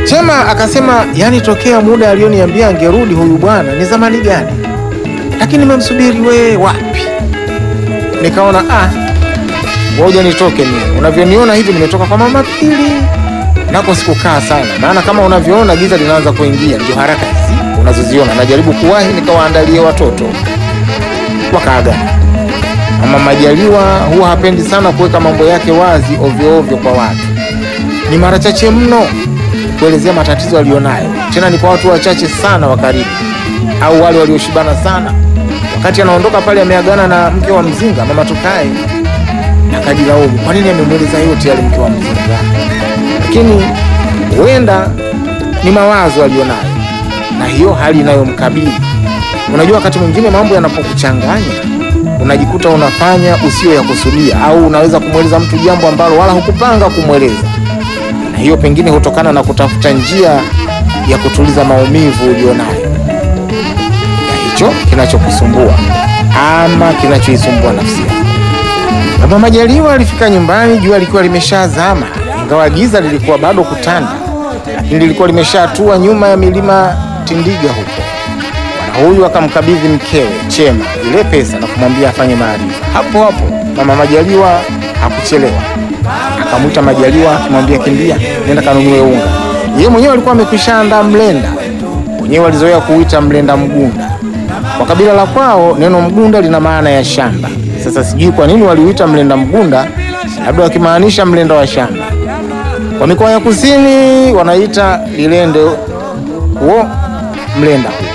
Chema akasema yani, tokea muda alioniambia angerudi huyu bwana ni zamani gani, lakini nimemsubiri we wapi. Nikaona ah, ngoja nitoke mimi. Unavyoniona hivi, nimetoka kwa mama Pili, nako sikukaa sana, maana kama unavyoona giza linaanza kuingia, ndio haraka hizi unazoziona. Najaribu kuwahi nikawaandalie watoto, wakaagana. Mama Majaliwa huwa hapendi sana kuweka mambo yake wazi ovyo ovyo kwa watu, ni mara chache mno kuelezea matatizo aliyonayo, tena ni kwa watu wachache sana wa karibu au wale walioshibana sana. Wakati anaondoka pale, ameagana na mke wa Mzinga, mama Tukae, akajilaumu kwa nini amemweleza yote yale mke wa Mzinga, lakini huenda ni mawazo aliyonayo na hiyo hali inayomkabili. Unajua, wakati mwingine mambo yanapokuchanganya unajikuta unafanya usio ya kusudia, au unaweza kumweleza mtu jambo ambalo wala hukupanga kumweleza na hiyo pengine hutokana na kutafuta njia ya kutuliza maumivu ulionayo na hicho kinachokusumbua ama kinachoisumbua nafsi yako. Baba Majaliwa alifika nyumbani jua likiwa limeshazama, ingawa giza lilikuwa bado kutanda, lakini lilikuwa limeshatua nyuma ya milima Tindiga huko. Bwana huyu akamkabidhi mkewe Chema ile pesa na kumwambia afanye maarifa hapo hapo. Mama Majaliwa hakuchelewa akamwita Majaliwa kumwambia kimbia, nenda kanunue unga. Yeye mwenyewe alikuwa amekwisha andaa mlenda, wenyewe walizoea kuuita mlenda mgunda. Kwa kabila la kwao neno mgunda lina maana ya shamba. Sasa sijui kwa nini waliuita mlenda mgunda, labda wakimaanisha mlenda wa shamba. Kwa mikoa ya kusini wanaita lilende huo mlenda huo.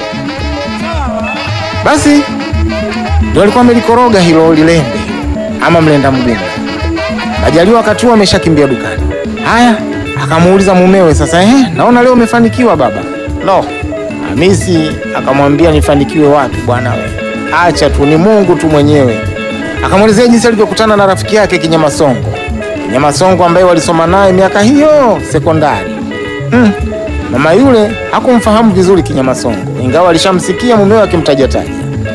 Basi ndio alikuwa amelikoroga hilo lilende ama mlenda mgunda. Majaliwa wakati huo ameshakimbia dukani. Haya, akamuuliza mumewe sasa, eh, naona leo umefanikiwa baba. No, Hamisi akamwambia nifanikiwe wapi bwana we, acha tu, ni Mungu tu mwenyewe. Akamwelezea jinsi alivyokutana na rafiki yake Kinyamasongo, Kinyamasongo ambaye walisoma naye miaka hiyo sekondari. Mm, mama yule hakumfahamu vizuri Kinyamasongo, ingawa alishamsikia mumewe akimtajataja.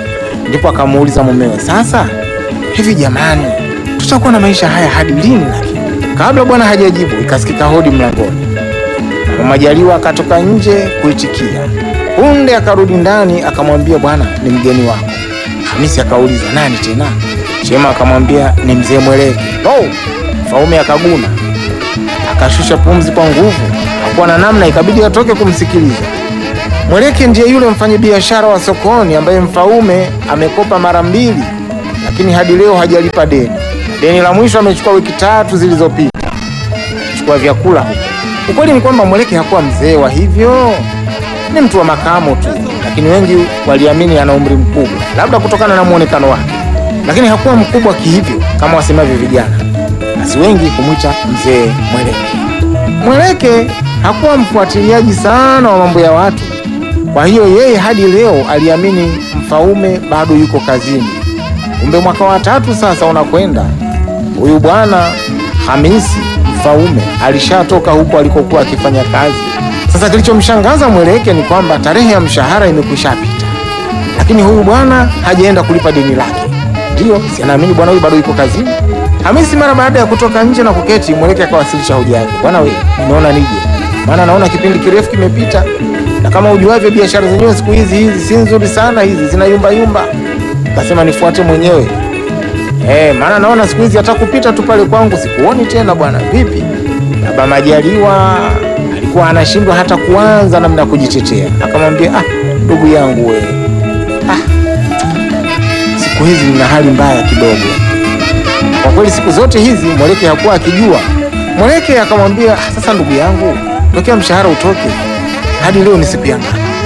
Ndipo akamuuliza mumewe, sasa hivi jamani tutakuwa na maisha haya hadi lini? Lakini kabla bwana hajajibu, ikasikika hodi mlangoni. Mama Majaliwa akatoka nje kuitikia. Punde akarudi ndani, akamwambia bwana, ni mgeni wako. Hamisi akauliza nani tena? Chema akamwambia ni mzee Mweleke. Oh, Mfaume akaguna, akashusha pumzi kwa nguvu, hakuwa na namna, ikabidi atoke kumsikiliza. Mweleke ndiye yule mfanyabiashara wa sokoni ambaye Mfaume amekopa mara mbili, lakini hadi leo hajalipa deni. Deni la mwisho amechukua wiki tatu zilizopita, chukua vyakula huko. Ukweli ni kwamba Mweleke hakuwa mzee wa hivyo, ni mtu wa makamo tu, lakini wengi waliamini ana umri mkubwa, labda kutokana na muonekano wake, lakini hakuwa mkubwa kihivyo kama wasemavyo vijana, basi wengi kumwita mzee Mweleke. Mweleke hakuwa mfuatiliaji sana wa mambo ya watu, kwa hiyo yeye hadi leo aliamini Mfaume bado yuko kazini. Kumbe mwaka wa tatu sasa unakwenda, huyu bwana Hamisi Mfaume alishatoka huko alikokuwa akifanya kazi. Sasa kilichomshangaza Mweleke ni kwamba tarehe ya mshahara imekwishapita, lakini huyu bwana hajaenda kulipa deni lake. Ndiyo, si anaamini bwana huyu bado yuko kazini. Hamisi mara baada ya kutoka nje na kuketi, Mweleke akawasilisha hoja yake. Bwana we, nimeona nije, maana naona kipindi kirefu kimepita, na kama ujuavyo biashara zenyewe siku hizi hizi si nzuri sana, hizi zina yumba yumba. Kasema nifuate mwenyewe eh, maana naona siku hizi hata kupita tu pale kwangu sikuoni tena bwana. Vipi? Baba Majaliwa alikuwa anashindwa hata kuanza namna ya kujitetea, akamwambia ah, ndugu yangu we, ah, siku hizi nina hali mbaya kidogo. Kwa kweli siku zote hizi Mweleke hakuwa akijua. Mweleke akamwambia ah, sasa ndugu yangu, tokea mshahara utoke hadi leo ni siku ya ngapi?